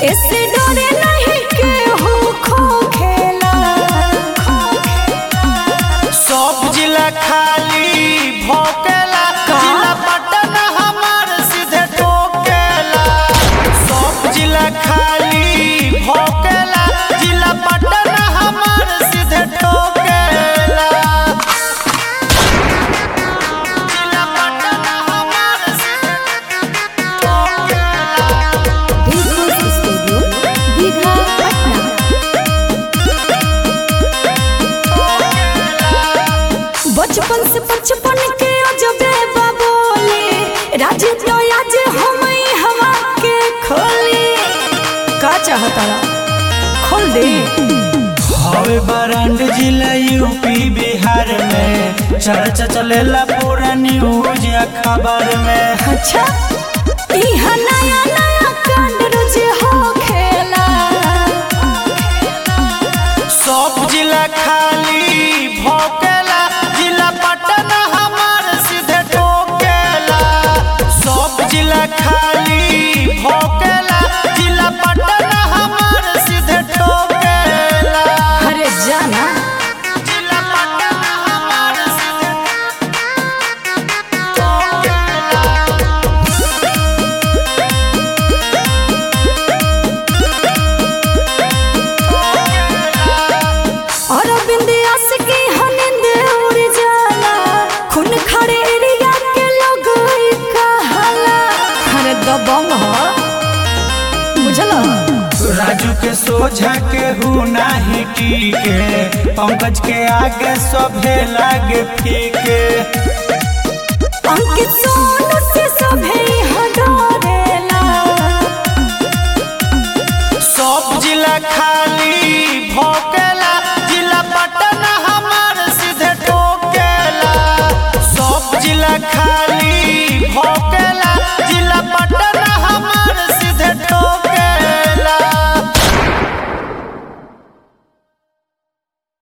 ऐसे डरे नहीं के हो खो खेला सब जिला खाली भोकेला जिला पटन हमार सीधे टोकेला सब जिला खाली भोकेला जिला पटन हमार सीधे टोकेला जिला पटन हमार सीधे टोकेला दिलखुश स्टूडियो दीघा पटना बचपन से बचपन के अजबे बाबोले राज तो आज हम हवा के खोली का चाहता खोल दे हवे बरांड जिला यूपी बिहार में चर्चा चलेला पूरा न्यूज अखबार में अच्छा इहा नया नया कांड रोज हो खेला सब जिला खाली भोकेला जिला पटन हमार सीधे टोकेला सब जिला खाली भोकेला जिला पटन हमार सीधे टोकेला अरे जाना जिला पटन हमार सीधे टोकेला और बिंदियास की हनिंद उड़ जाला खून खड़े एरिया के लोग ई कहाला अरे दबंग हो बुझला राजू के सोझा के हूँ नाही टीके पंकज के आगे सभे लागे फीके अंकित सोनू से सभे हडो